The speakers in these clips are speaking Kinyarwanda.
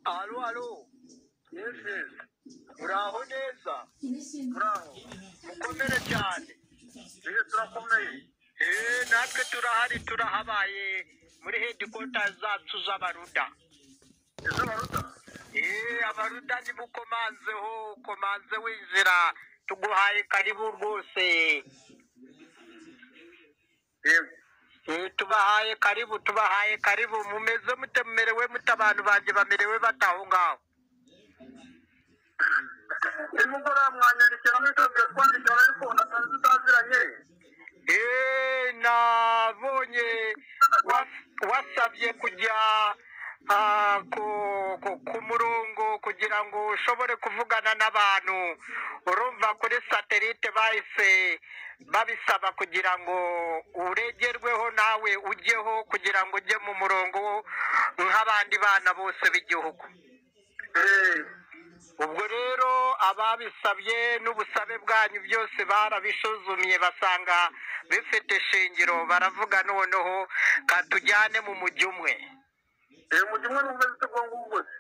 Alo, alo. Yes, yes. Muraho neza. Muraho. Mukomere cyane. Mbese turakomeye. Eh, natwe turahari turahabaye muri headquarters zacu z'abaruda. Z'abaruda? Eh, abaruda nibo ukomanzeho, ukomanze winjira. Tuguhaye karibu rwose. Yego. Eh, tubahaye karibu tubahaye karibu mumeze mute mumerewe mute abantu banjye bamerewe bataho ngaho nimugora mwanyandikira mwitondere kwandikira ariko natazi tutaziranye nabonye wa- wasabye kujya ah, ku- ku- ku murongo kugira ngo ushobore kuvugana n'abantu urumva kuri satelite bahise babisaba kugira ngo uregerweho nawe ujyeho kugira ngo ujye mu murongo nk'abandi bana bose b'igihugu ubwo rero ababisabye n'ubusabe bwanyu byose barabisuzumye basanga bifite ishingiro baravuga noneho katujyane mu mujyi umwe umujyi umwe n'umeze utagomba ubuze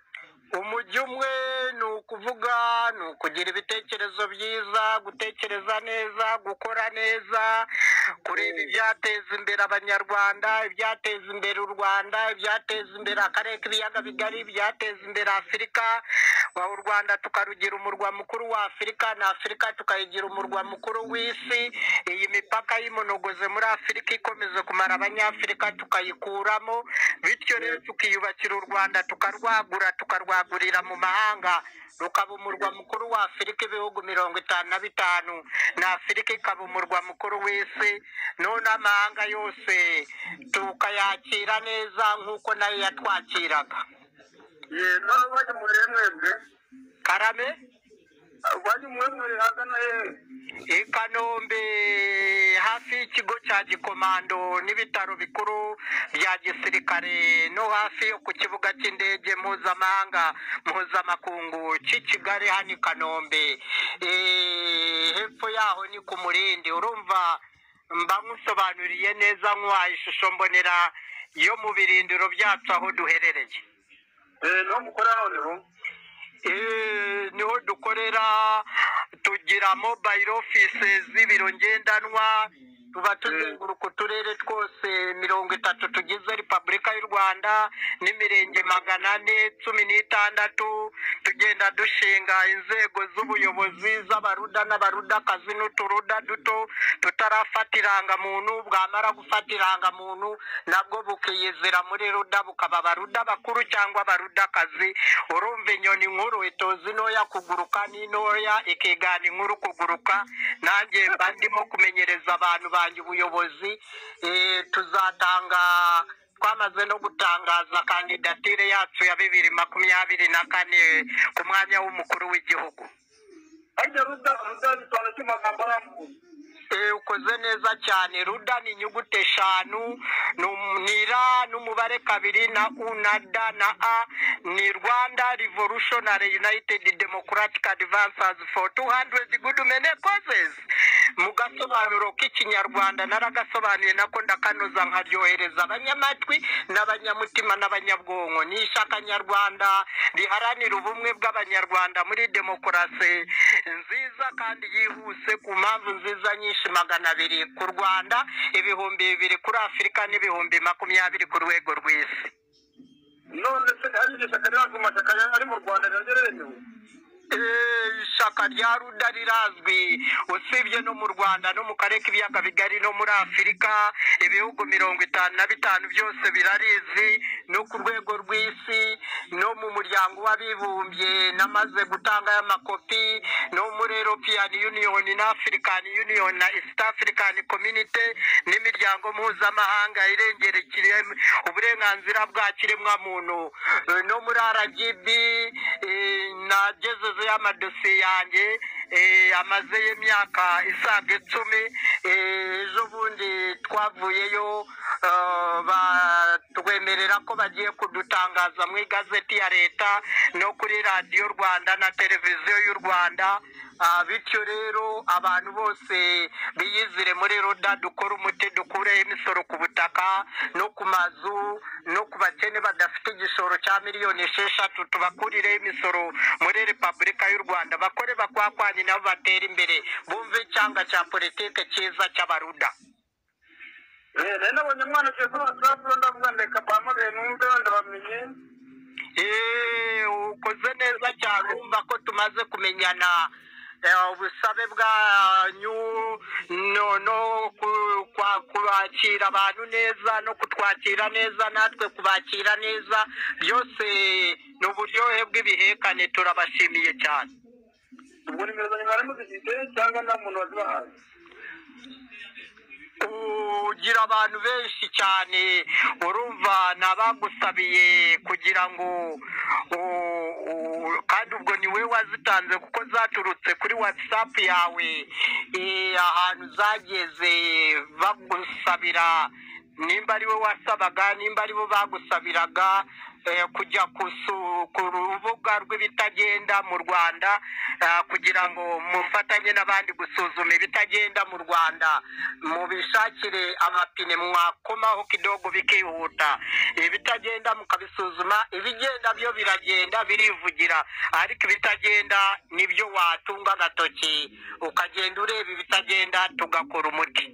umujyi umwe ni ukuvuga ni ukugira ibitekerezo byiza gutekereza neza gukora neza kureba ibyateza imbere abanyarwanda ibyateza imbere u rwanda ibyateza imbere akarere k'ibiyaga bigari ibyateza imbere afurika wa u rwanda tukarugira umurwa mukuru wa afurika na afurika tukayigira umurwa mukuru w'isi iyi mipaka y'imonogoze muri afurika ikomeza kumara abanyafurika tukayikuramo bityo rero tukiyubakira u rwanda tukarwagura tukarwagurira mu mahanga rukaba umurwa mukuru wa afurika ibihugu mirongo itanu na bitanu na afurika ikaba umurwa mukuru w'isi none amahanga yose tukayakira neza nk'uko nayo yatwakiraga ye nawe bajya mu birere mwebwe karame bajya mu mwebwe ahagana hehe i kanombe hafi y'ikigo cya gikomando n'ibitaro bikuru bya gisirikare no hafi yo ku kibuga cy'indege mpuzamahanga mpuzamakungu cy'i kigali hano i kanombe Eh, hepfo yaho ni ku murindi urumva mba nkusobanuriye neza nk'uwaha ishusho mbonera yo mu birindiro byacu aho duherereye Eh, niho mukora noneho Eh, niho dukorera tugira mobile offices z'ibiro ngendanwa tuba tuzenguruka uturere twose mirongo itatu tugize repubulika y'u rwanda n'imirenge magana ane cumi n'itandatu tugenda dushinga inzego z'ubuyobozi z'abaruda n'abarudakazi n'uturuda duto tutarafata irangamuntu bwamara gufata irangamuntu nabwo bukiyizira muri ruda bukaba abaruda bakuru cyangwa abarudakazi urumva inyoni nkuru itozi intoya kuguruka n'intoya ikigana inkuru kuguruka nanjye mba ndimo kumenyereza abantu banjye ubuyobozi Eh, tuzatanga twamaze no gutangaza kandidatire yacu ya bibiri makumyabiri na kane ku mwanya w'umukuru w'igihugu harya ruda ruda bisobanura iki mu magambo arambuye Eh, ukoze neza cyane ruda ni inyuguti eshanu ni um- ni ra n'umubare kabiri na u na da na a ni rwanda revolutionary united democratic advances for 200 good mene causes mu gasobanuro k'ikinyarwanda naragasobanuye nako ndakanoza nkaryohereza abanyamatwi n'abanyamutima n'abanyabwonko ni ishyaka nyarwanda riharanira ubumwe bw'abanyarwanda muri demokarasi nziza kandi yihuse ku mpamvu nziza nyinshi magana abiri ku rwanda ibihumbi bibiri kuri afurika n'ibihumbi makumyabiri ku rwego rw'isi none se hari iryo shyaka riri mu mashyaka ya- ari mu rwanda naryo remewe Eh, ishyaka rya ruda rirazwi usibye no mu rwanda no mu karere k'ibiyaga bigari no muri afurika ibihugu mirongo itanu na bitanu byose birarizi no ku rwego rw'isi no mu muryango w'abibumbye namaze gutanga y'amakopi no muri european union na african union na east african community n'imiryango mpuzamahanga irengera ikirem- uburenganzira bwa kiremwamuntu Eh, no muri rgb eh, nagezezeyo amadosiye yanjye eh, amazeyo imyaka isaga icumi eh, ejo bundi twavuyeyo eh, ba- twemerera ko bagiye kudutangaza mu igazeti ya leta no kuri radiyo rwanda na televiziyo y'u rwanda Ah, bityo rero abantu bose biyizire muri roda dukore umuti dukureho imisoro ku butaka no ku mazu no ku bakene badafite igishoro cya miliyoni esheshatu tubakurireho imisoro muri repubulika y'u rwanda bakore bakwakwanyi nabo batere imbere bumve icyanga cya politike cyiza cy'abaruda rero nabonye umwana ugiye kuri watsapu ndavuga ndeka bamubere numve wenda bamenye Eh, ukoze neza cyane urumva ko tumaze kumenyana Eh, ubusabe bwanyu no no ku- kwa- kubakira abantu neza no kutwakira neza natwe kubakira neza byose ni uburyohe bw'ibihekane turabashimiye cyane ubwo nimero zanjye mwari muzifite cyangwa nta muntu wazibahaye ugira abantu benshi cyane urumva nabagusabiye kugira ngo u- u- kandi ubwo ni we wazitanze kuko zaturutse kuri whatsapp yawe Eh, ahantu zageze bagusabira nimba ari we wasabaga nimba ari bo bagusabiraga eh, kujya kusu- ku rubuga rw'ibitagenda mu rwanda ah, kugira ngo mufatanye n'abandi gusuzuma ibitagenda mu rwanda mubishakire amapine mwakomaho kidogo bikihuta ibitagenda mukabisuzuma ibigenda byo biragenda birivugira ariko ibitagenda nibyo watunga agatoki ukagenda ureba ibitagenda tugakora umuti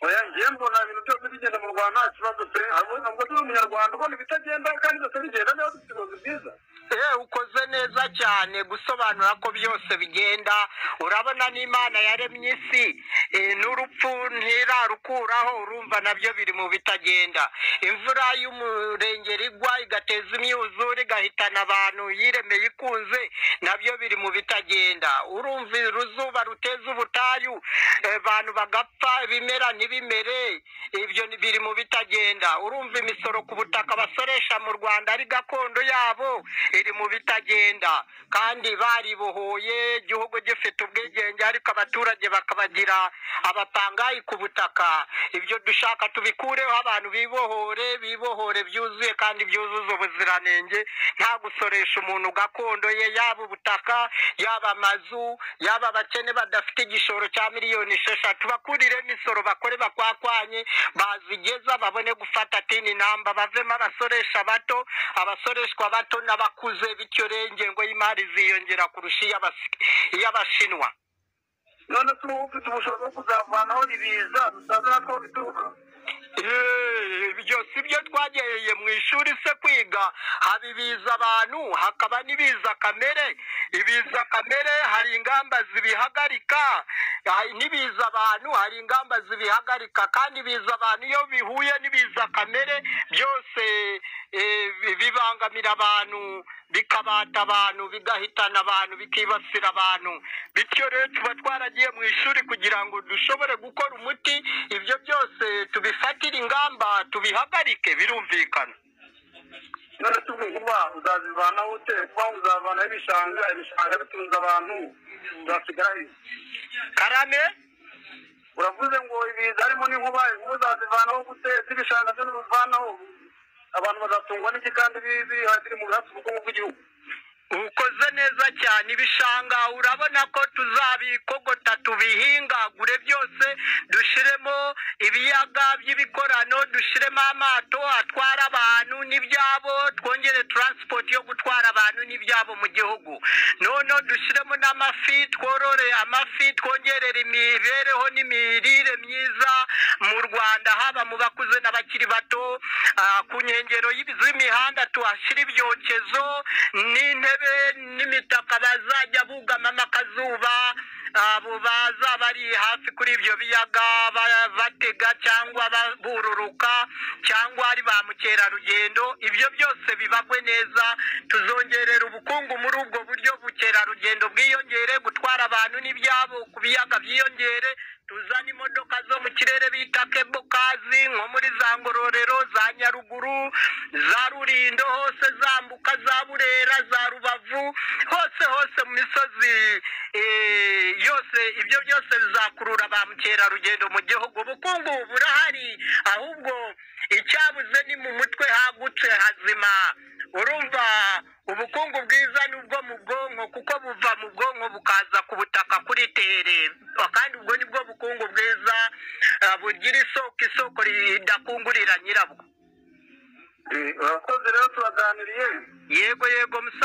oya njye mbona ibintu byose bigenda mu rwanda nta kibazo pe ahubwo ntabwo turi umunyarwanda ubona ibitagenda kandi byose bigenda niba dufite ubuyobozi bwiza Eh, ukoze neza cyane gusobanura ko byose bigenda urabona n'imana yaremye isi eh, n'urupfu ntirarukuraho urumva nabyo biri mu bitagenda imvura y'umurengeri igwa igateza imyuzure igahitana abantu yiremeye ikunze nabyo biri mu bitagenda urumva uruzuba ruteza ubutayu eh, abantu bagapfa ibimera ntibimere ibyo ni- biri mu bitagenda urumva imisoro ku butaka basoresha mu rwanda ari gakondo yabo iri mu bitagenda kandi baribohoye igihugu gifite ubwigenge ariko abaturage bakabagira abapangayi ku butaka ibyo dushaka tubikureho abantu bibohore bibohore byuzuye kandi byuzuza ubuziranenge nta gusoresha umuntu gakondo ye yaba ubutaka yaba amazu yaba abakene badafite igishoro cya miliyoni esheshatu bakurire imisoro bakore bakwakwanye bazigeza babone gufata tini namba bavemo abasoresha bato abasoreshwa bato n'abakuze bityo rero ingengo y'imari ziyongera kurusha iy'abasi- iy'abashinwa none se uba ufite ubushobozi bwo kuzavanaho ibiza dusaza natwo bituruka Eh, ibyo si byo twagereye mu ishuri se kwiga haba ibiza abantu hakaba n'ibiza kamere ibiza kamere hari ingamba zibihagarika hari n'ibiza abantu hari ingamba zibihagarika kandi ibiza abantu iyo bihuye n'ibiza kamere byose eh, bi- bibangamira abantu bikabata abantu bigahitana abantu bikibasira abantu bityo rero tuba twaragiye mu ishuri kugira ngo dushobore gukora umuti ibyo byose tubifatire ingamba tubihagarike birumvikana none se ubwo vuba uzazivanaho ute kuba uzavanaho ibishanga ibishanga bitunze abantu uzasigara he karame uravuze ngo ibiza harimo n'inkuba inkuba uzazivanaho gute z'ibishanga byo ntibivanaho abantu bazatungwa n'iki kandi bibi- biri mu bihatse ubukungu bw'igihugu ukoze neza cyane ibishanga urabona ko tuzabikogota tubihingagure byose dushiremo ibiyaga by'ibikorano dushiremo amato atwara abantu n'ibyabo twongere taransipoti yo gutwara abantu n'ibyabo mu gihugu noneho dushiremo n'amafi tworore amafi twongerere imibereho n'imirire myiza mu rwanda haba mu bakuze n'abakiri bato Ah, ku nkengero y'ibi- z'imihanda tuhashyire ibyokezo n'intebe n'imitaka bazajya bugamamo akazuba abo baza bari hafi kuri ibyo biyaga ba- batega cyangwa ba- bururuka cyangwa ari ba mukerarugendo ibyo byose bibagwe neza tuzongerera ubukungu muri ubwo buryo ubukerarugendo bwiyongere gutwara abantu n'ibyabo ku biyaga byiyongere tuzane imodoka zo mu kirere bita kebo kazi nko muri za ngororero za nyaruguru za rurindo hose zambuka za burera za rubavu hose hose mu misozi eh, yose ibyo byose bizakurura ba mukerarugendo mu gihugu ubukungu burahari ahubwo icyabuze ni mu mutwe hagutse hazima urumva ubukungu bwiza ni ubwo mu bwonko kuko buva mu bwonko bukaza ku butaka kuri tere kandi ubwo ni bwo bukungu bwiza eh, bugira isoko isoko ridakungurira nyirabwo Eh, urakoze rero turaganiriye yego yego musa